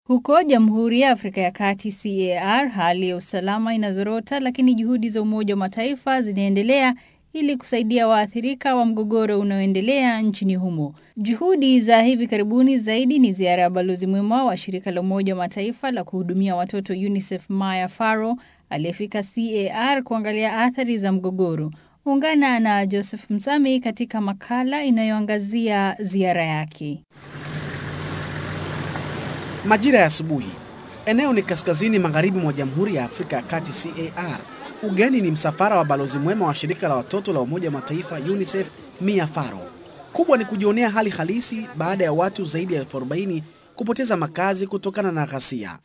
Huko Jamhuri ya Afrika ya Kati CAR, hali ya usalama inazorota, lakini juhudi za Umoja wa Mataifa zinaendelea ili kusaidia waathirika wa mgogoro unaoendelea nchini humo. Juhudi za hivi karibuni zaidi ni ziara ya balozi mwema wa shirika la Umoja wa Mataifa la kuhudumia watoto UNICEF Maya Farrow aliyefika CAR kuangalia athari za mgogoro. Ungana na Joseph Msami katika makala inayoangazia ziara yake. Majira ya asubuhi, eneo ni kaskazini magharibi mwa Jamhuri ya Afrika ya Kati CAR. Ugeni ni msafara wa balozi mwema wa shirika la watoto la Umoja wa Mataifa UNICEF Mia Farrow. Kubwa ni kujionea hali halisi baada ya watu zaidi ya elfu arobaini kupoteza makazi kutokana na ghasia.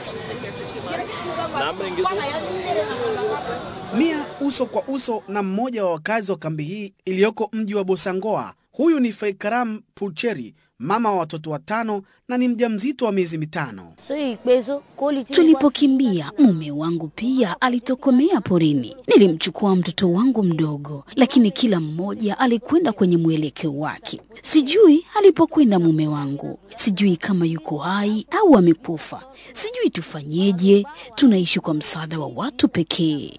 Mia uso kwa uso na mmoja wa wakazi wa kambi hii iliyoko mji wa Bosangoa. Huyu ni Feikaram Pulcheri, mama wa watoto watano na ni mjamzito wa miezi mitano. Tulipokimbia mume wangu pia alitokomea porini. Nilimchukua mtoto wangu mdogo, lakini kila mmoja alikwenda kwenye mwelekeo wake. Sijui alipokwenda mume wangu, sijui kama yuko hai au amekufa. Sijui tufanyeje. Tunaishi kwa msaada wa watu pekee.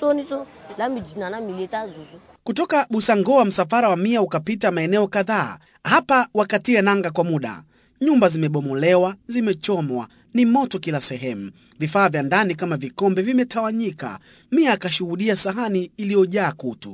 Kutoka Busangoa msafara wa Mia ukapita maeneo kadhaa. Hapa wakatia nanga kwa muda. Nyumba zimebomolewa, zimechomwa, ni moto kila sehemu. Vifaa vya ndani kama vikombe vimetawanyika. Mia akashuhudia sahani iliyojaa kutu.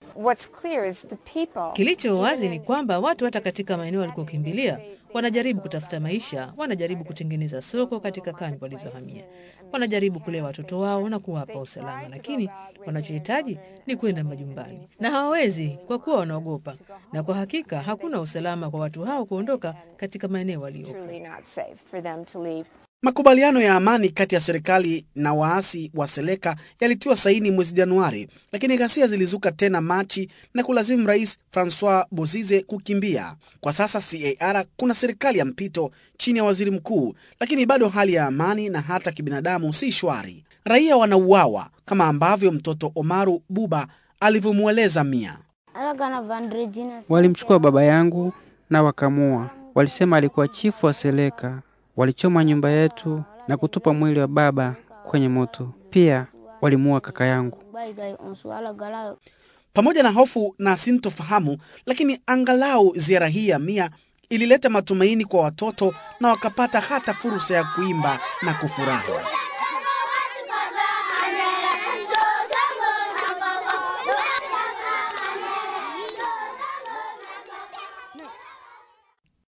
Kilicho wazi ni kwamba watu hata katika maeneo walikokimbilia wanajaribu kutafuta maisha, wanajaribu kutengeneza soko katika kambi walizohamia, wanajaribu kulea watoto wao na kuwapa usalama, lakini wanachohitaji ni kwenda majumbani na hawawezi kwa kuwa wanaogopa, na kwa hakika hakuna usalama kwa watu hao kuondoka katika maeneo waliopo. Makubaliano ya amani kati ya serikali na waasi wa Seleka yalitiwa saini mwezi Januari, lakini ghasia zilizuka tena Machi na kulazimu Rais Francois Bozize kukimbia. Kwa sasa CAR kuna serikali ya mpito chini ya waziri mkuu, lakini bado hali ya amani na hata kibinadamu si shwari. Raia wanauawa kama ambavyo mtoto Omaru Buba alivyomweleza Mia. Walimchukua baba yangu na wakamua. Walisema alikuwa chifu wa Seleka. Walichoma nyumba yetu na kutupa mwili wa baba kwenye moto. Pia walimuua kaka yangu. Pamoja na hofu na sintofahamu, lakini angalau ziara hii ya Mia ilileta matumaini kwa watoto na wakapata hata fursa ya kuimba na kufurahi.